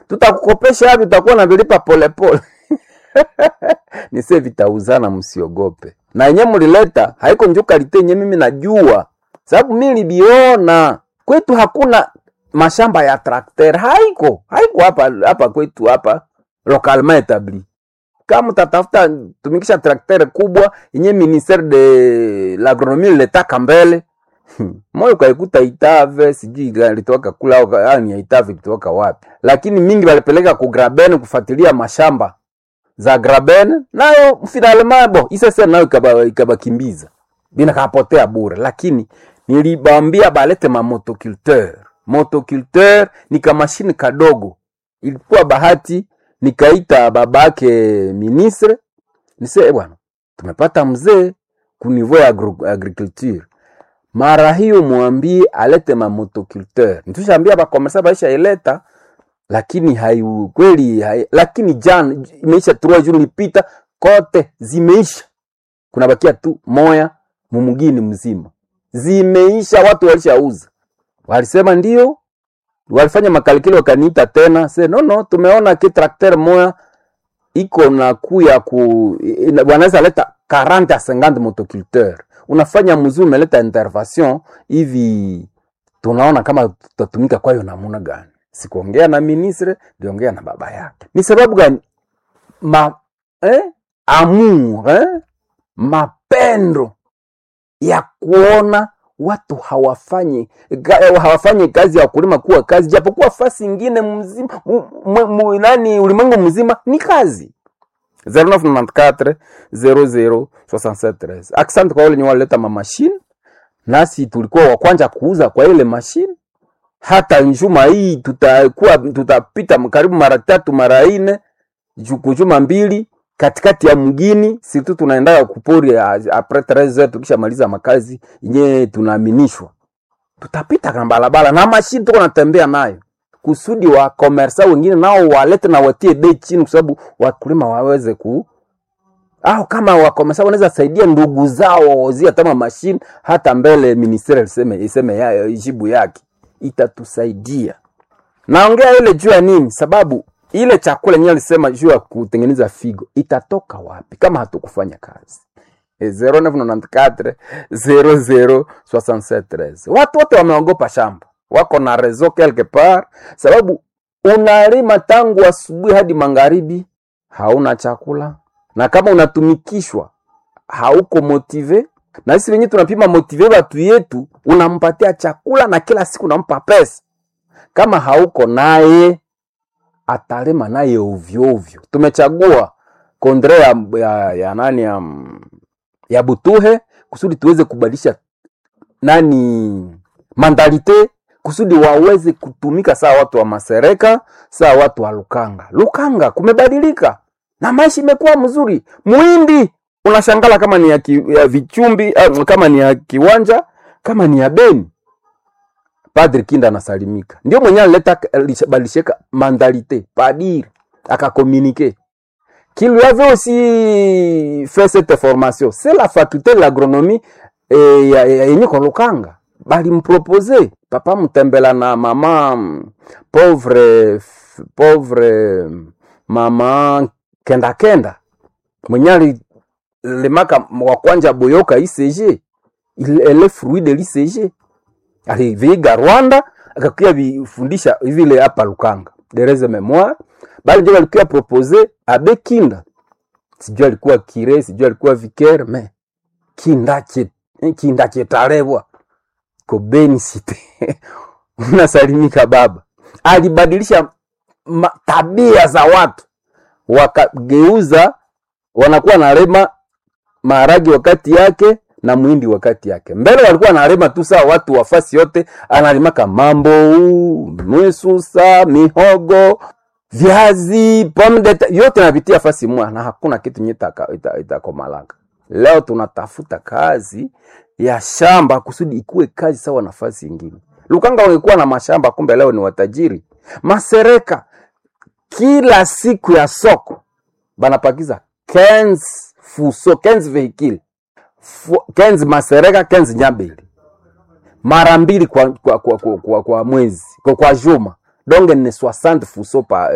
tutakukopesha hapi utakuwa na vilipa polepole nise vitauzana msiogope na yenye mlileta haiko njo kalite yenye mimi najua sababu mi nilibiona kwetu hakuna mashamba ya trakter haiko haiko hapa hapa kwetu hapa localement etabli kama utatafuta tumikisha trakter kubwa yenye ministere de l'agronomie letaka mbele moyo kaikuta Itave sijui litoka kula au ka- ah, ni ya Itave litoka wapi, lakini mingi walipeleka ku Graben kufuatilia mashamba za Graben, nayo finalement bo isese nayo ikaba ikabakimbiza bina kapotea bure, lakini nilibambia balete ma motoculteur. Motoculteur ni kamashini kadogo, ilikuwa bahati nikaita babake ministre nise "Eh bwana, tumepata mzee ku niveau ya agro- agriculture mara hiyo mwambie alete mamotoculteur. Nitushaambia bakomersa baisha ileta, lakini hayu kweli hai, lakini jana imeisha trois jours lipita kote zimeisha, kuna bakia tu moya mumugini mzima, zimeisha, watu walishauza. Walisema ndio, walifanya makalikili, wakaniita tena se no no, tumeona ki trakter moya iko na kuya ku ina- wanaweza leta 40 à 50 motoculteur unafanya mzuri umeleta intervention hivi tunaona kama tutatumika kwayo namuna gani sikuongea na ministre ndiongea na baba yake ni sababu gani ma eh? amour eh? mapendo ya kuona watu hawafanyi ga- hawafanyi kazi ya kulima kuwa kazi japokuwa fasi ingine mzima mu, mu, mu, nani ulimwengu mzima ni kazi 0994 00 67 Asante kwa wale wenye walileta mamashine, nasi tulikuwa wa kwanza kuuza kwa ile mashine. Hata njuma hii tutakuwa tutapita karibu mara tatu mara ine juku juma mbili katikati ya mgini situ tunaendaga kupori a- apres 13 tukishamaliza makazi yenyewe tunaaminishwa tutapita na barabara na mashine tuko natembea nayo kusudi wa komersa wengine nao walete na watie bei chini, kwa sababu wakulima waweze ku au kama wakomesa wanaweza saidia ndugu zao wawazie hata mashine hata mbele ministeri iseme iseme ya, jibu yake itatusaidia. Naongea ile juu ya nini? Sababu ile chakula yenyewe alisema juu ya kutengeneza figo itatoka wapi kama hatukufanya kazi? E 0994 00 67 watu wote wameogopa shamba, wako na rezo quelque part, sababu unalima tangu asubuhi hadi magharibi, hauna chakula, na kama unatumikishwa hauko motive na sisi wenyewe tunapima motive watu yetu, unampatia chakula na kila siku unampa pesa. Kama hauko naye atalema naye ovyo ovyo. Tumechagua kondre ya, ya, ya nani ya, ya Butuhe kusudi tuweze kubadilisha nani mandalite kusudi waweze kutumika sawa watu wa Masereka, sawa watu wa Lukanga. Lukanga kumebadilika na maisha imekuwa mzuri. Muhindi unashangala kama ni ya, ki, ya vichumbi uh, kama ni ya kiwanja kama ni ya Beni. Padri Kinda anasalimika, ndio mwenye alileta balisheka mandalite padiri akakomunike qu'il lui avait aussi fait cette formation c'est la faculté de l'agronomie eh, ya- ya- yenye kwa Lukanga balimpropose papa mtembela na mama mm, pauvre f- pauvre mm, mama kenda kenda mwenye alilemaka wa kwanja boyoka ICG il elle est fruit de l'ICG aliviiga Rwanda akakuya vifundisha vile hapa Lukanga dereze memoire bali ndio walikuwa propose abe Kinda sijui alikuwa kire sijui alikuwa vicaire me Kinda che Kinda chetalebwa ko Beni City unasalimika baba alibadilisha ma- tabia za watu wakageuza wanakuwa nalema maharagi wakati yake na mwindi wakati yake. Mbele walikuwa analima tu sawa watu wafasi yote, analimaka mambo, mwesusa, mihogo, viazi, pomme de terre, yote navitia fasi mwa na hakuna kitu nye itakomalaka. Leo tunatafuta kazi ya shamba kusudi ikuwe kazi sawa nafasi ingine. Lukanga wangekuwa na mashamba, kumbe leo ni watajiri. Masereka kila siku ya soko banapakiza 15 fuso 15 vehicule Fu- 15 masereka 15 nyambili mara mbili kwa, kwa, kwa, kwa, kwa, kwa mwezi kwa, kwa juma donge ni 60 fuso pa